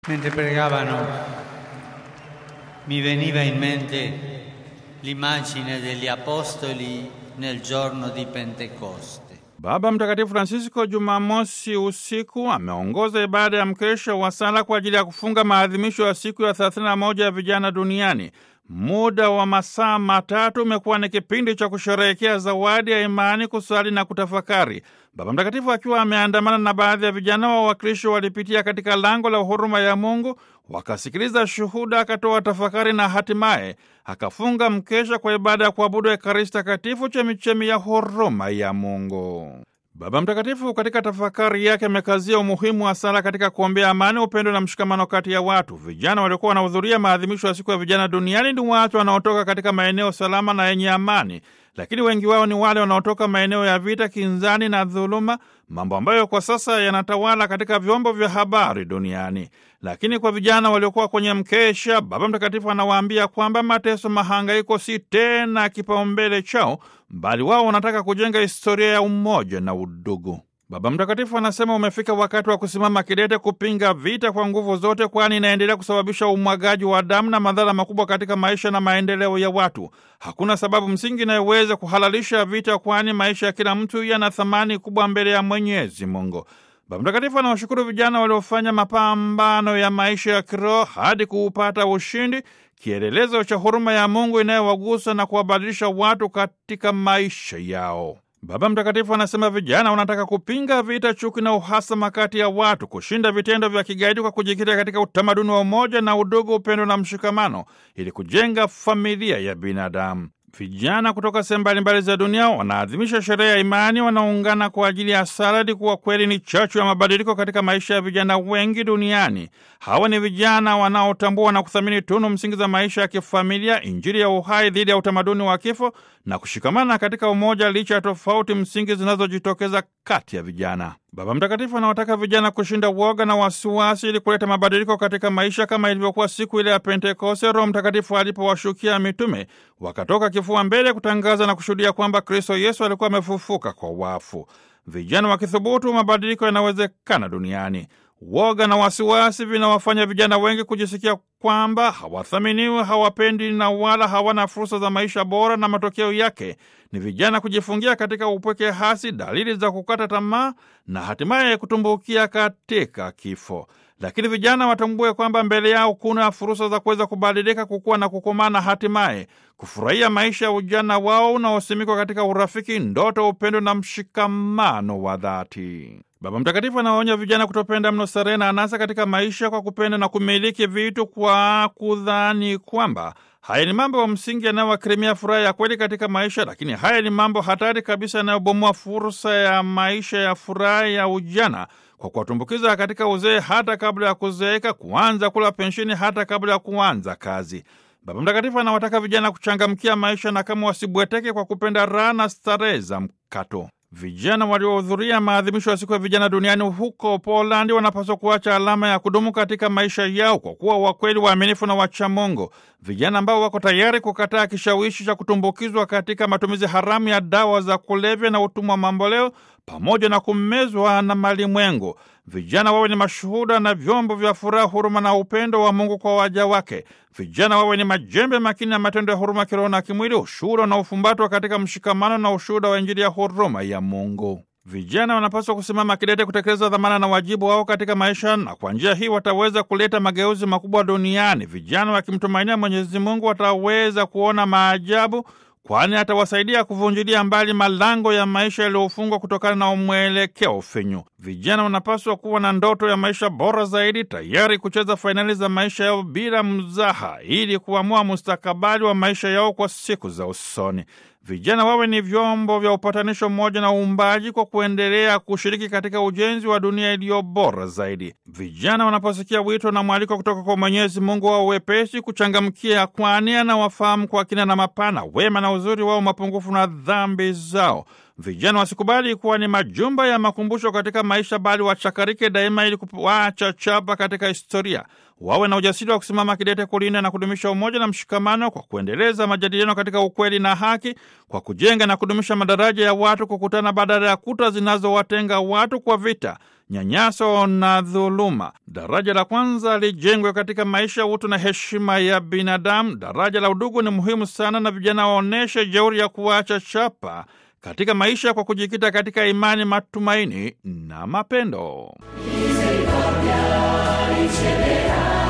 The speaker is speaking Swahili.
Mentre pregavano mi veniva in mente l'immagine degli apostoli nel giorno di Pentecoste. Baba Mtakatifu Francisco Jumamosi usiku ameongoza ibada ya mkesha wa sala kwa ajili ya kufunga maadhimisho ya siku ya 31 ya vijana duniani. Muda wa masaa matatu umekuwa ni kipindi cha kusherehekea zawadi ya imani, kusali na kutafakari. Baba Mtakatifu akiwa ameandamana na baadhi ya vijana wa Wakristo walipitia katika lango la huruma ya Mungu, wakasikiliza shuhuda, akatoa tafakari na hatimaye akafunga mkesha kwa ibada ya kuabudu Ekaristi Takatifu, chemichemi ya huruma ya Mungu. Baba Mtakatifu katika tafakari yake amekazia umuhimu wa sala katika kuombea amani, upendo na mshikamano kati ya watu. Vijana waliokuwa wanahudhuria maadhimisho ya siku ya vijana duniani ni watu wanaotoka katika maeneo salama na yenye amani, lakini wengi wao ni wale wanaotoka maeneo ya vita, kinzani na dhuluma, mambo ambayo kwa sasa yanatawala katika vyombo vya habari duniani. Lakini kwa vijana waliokuwa kwenye mkesha, Baba Mtakatifu anawaambia kwamba mateso, mahangaiko si tena kipaumbele chao, bali wao wanataka kujenga historia ya umoja na udugu. Baba Mtakatifu anasema umefika wakati wa kusimama kidete kupinga vita kwa nguvu zote, kwani inaendelea kusababisha umwagaji wa damu na madhara makubwa katika maisha na maendeleo ya watu. Hakuna sababu msingi inayoweza kuhalalisha vita, kwani maisha ya kila mtu yana thamani kubwa mbele ya Mwenyezi Mungu. Baba Mtakatifu anawashukuru vijana waliofanya mapambano ya maisha ya kiroho hadi kuupata ushindi, kielelezo cha huruma ya Mungu inayowagusa na kuwabadilisha watu katika maisha yao. Baba Mtakatifu anasema vijana wanataka kupinga vita, chuki na uhasama kati ya watu, kushinda vitendo vya kigaidi kwa kujikita katika utamaduni wa umoja na udugu, upendo na mshikamano, ili kujenga familia ya binadamu. Vijana kutoka sehemu mbalimbali za dunia wanaadhimisha sherehe ya imani, wanaungana kwa ajili ya sala, kuwa kweli ni chachu ya mabadiliko katika maisha ya vijana wengi duniani. Hawa ni vijana wanaotambua na kuthamini tunu msingi za maisha ya kifamilia, Injili ya uhai dhidi ya utamaduni wa kifo na kushikamana katika umoja licha ya tofauti msingi zinazojitokeza kati ya vijana. Baba Mtakatifu anawataka vijana kushinda uoga na wasiwasi ili kuleta mabadiliko katika maisha, kama ilivyokuwa siku ile ya Pentekoste, Roho Mtakatifu alipowashukia mitume, wakatoka kifua mbele kutangaza na kushuhudia kwamba Kristo Yesu alikuwa amefufuka kwa wafu. Vijana wakithubutu, mabadiliko yanawezekana duniani. Woga na wasiwasi vinawafanya vijana wengi kujisikia kwamba hawathaminiwi, hawapendi na wala hawana fursa za maisha bora, na matokeo yake ni vijana kujifungia katika upweke hasi, dalili za kukata tamaa na hatimaye kutumbukia katika kifo. Lakini vijana watambue kwamba mbele yao kuna fursa za kuweza kubadilika, kukua na kukomaa, na hatimaye kufurahia maisha ya ujana wao unaosimikwa katika urafiki, ndoto, upendo na mshikamano wa dhati. Baba Mtakatifu anawaonya vijana kutopenda mno starehe na anasa katika maisha kwa kupenda na kumiliki vitu kwa kudhani kwamba haya ni mambo ya msingi yanayowakirimia furaha ya kweli katika maisha, lakini haya ni mambo hatari kabisa yanayobomoa fursa ya maisha ya furaha ya ujana kwa kuwatumbukiza katika uzee hata kabla ya kuzeeka, kuanza kula pensheni hata kabla ya kuanza kazi. Baba Mtakatifu anawataka vijana kuchangamkia maisha na kama wasibweteke kwa kupenda raha na starehe za mkato. Vijana waliohudhuria maadhimisho ya siku ya vijana duniani huko Polandi wanapaswa kuacha alama ya kudumu katika maisha yao kwa kuwa wakweli, waaminifu na wachamungu, vijana ambao wako tayari kukataa kishawishi cha kutumbukizwa katika matumizi haramu ya dawa za kulevya na utumwa mamboleo pamoja na kumezwa na malimwengu. Vijana wawe ni mashuhuda na vyombo vya furaha, huruma na upendo wa Mungu kwa waja wake. Vijana wawe ni majembe makini ya matendo ya huruma kiroho na kimwili, ushuhuda na ufumbatwa katika mshikamano na ushuhuda wa Injili ya huruma ya Mungu. Vijana wanapaswa kusimama kidete kutekeleza dhamana na wajibu wao katika maisha, na kwa njia hii wataweza kuleta mageuzi makubwa duniani. Vijana wakimtumainia Mwenyezi Mungu wataweza kuona maajabu kwani atawasaidia kuvunjilia mbali malango ya maisha yaliyofungwa kutokana na mwelekeo finyu. Vijana wanapaswa kuwa na ndoto ya maisha bora zaidi, tayari kucheza fainali za maisha yao bila mzaha, ili kuamua mustakabali wa maisha yao kwa siku za usoni. Vijana wawe ni vyombo vya upatanisho mmoja na uumbaji kwa kuendelea kushiriki katika ujenzi wa dunia iliyo bora zaidi. Vijana wanaposikia wito na mwaliko kutoka kwa Mwenyezi Mungu wao wepesi kuchangamkia, kwani anawafahamu kwa kina na mapana, wema na uzuri wao, mapungufu na dhambi zao. Vijana wasikubali kuwa ni majumba ya makumbusho katika maisha, bali wachakarike daima ili kuacha chapa katika historia. Wawe na ujasiri wa kusimama kidete kulinda na kudumisha umoja na mshikamano kwa kuendeleza majadiliano katika ukweli na haki, kwa kujenga na kudumisha madaraja ya watu kukutana badala ya kuta zinazowatenga watu kwa vita, nyanyaso na dhuluma. Daraja la kwanza lijengwe katika maisha, utu na heshima ya binadamu. Daraja la udugu ni muhimu sana, na vijana waoneshe jeuri ya kuacha chapa katika maisha kwa kujikita katika imani, matumaini na mapendo. Misericordia ricevera